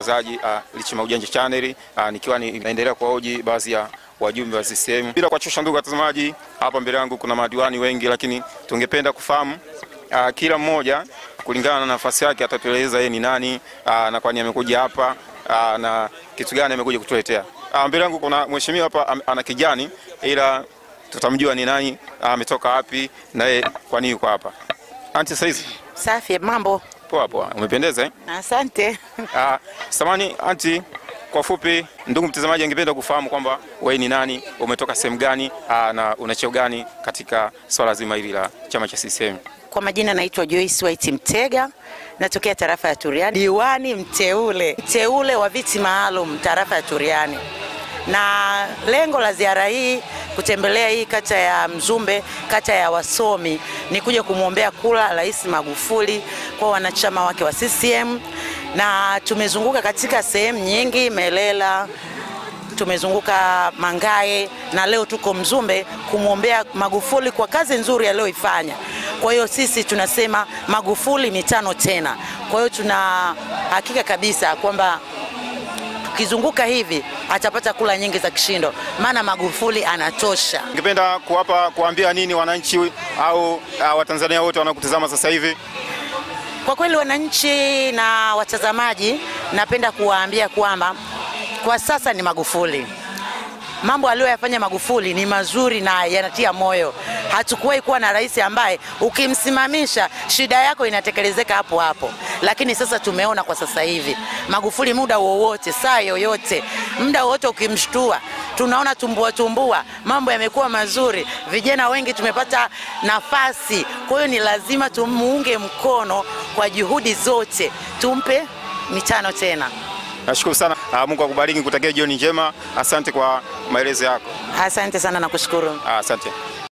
mtangazaji uh, Lichima Ujanja Channel uh, nikiwa ni- naendelea kuwahoji baadhi ya wajumbe wa CCM. Bila kuwachosha ndugu watazamaji, hapa mbele yangu kuna madiwani wengi, lakini tungependa kufahamu uh, kila mmoja kulingana na nafasi yake atatueleza yeye ni nani uh, na kwani amekuja hapa uh, na kitu gani amekuja kutuletea. Uh, mbele yangu kuna mheshimiwa hapa am- ana kijani ila tutamjua ni nani, uh, ametoka wapi na yeye kwa nini yuko hapa. Anti saizi Safi, mambo. poa poa, umependeza eh? Asante. Ah, samani anti, kwa fupi, ndugu mtazamaji angependa kufahamu kwamba wewe ni nani, umetoka sehemu gani, ah, na una cheo gani katika swala zima hili la chama cha CCM. Kwa majina naitwa Joyce White Mtega, natokea tarafa ya Turiani, diwani mteule, mteule wa viti maalum tarafa ya Turiani, na lengo la ziara hii kutembelea hii kata ya Mzumbe, kata ya wasomi, ni kuja kumwombea kula Rais Magufuli kwa wanachama wake wa CCM, na tumezunguka katika sehemu nyingi, Melela tumezunguka Mangae na leo tuko Mzumbe kumwombea Magufuli kwa kazi nzuri aliyoifanya. Kwa hiyo sisi tunasema Magufuli mitano tena. Kwa hiyo tuna hakika kabisa kwamba tukizunguka hivi atapata kula nyingi za kishindo, maana Magufuli anatosha. Ningependa kuwapa kuambia nini wananchi au ah, Watanzania wote wanaokutazama sasa hivi? Kwa kweli wananchi na watazamaji, napenda kuwaambia kwamba kwa sasa ni Magufuli. Mambo aliyoyafanya Magufuli ni mazuri na yanatia moyo. Hatukuwahi kuwa na rais ambaye ukimsimamisha shida yako inatekelezeka hapo hapo, lakini sasa tumeona kwa sasa hivi Magufuli, muda wowote, saa yoyote, muda wowote ukimshtua, tunaona tumbua tumbua, mambo yamekuwa mazuri, vijana wengi tumepata nafasi. Kwa hiyo ni lazima tumuunge mkono kwa juhudi zote, tumpe mitano tena. Nashukuru sana. Ah, Mungu akubariki, kutakia jioni njema. Asante kwa maelezo yako. Asante sana na kushukuru. Ah, Asante.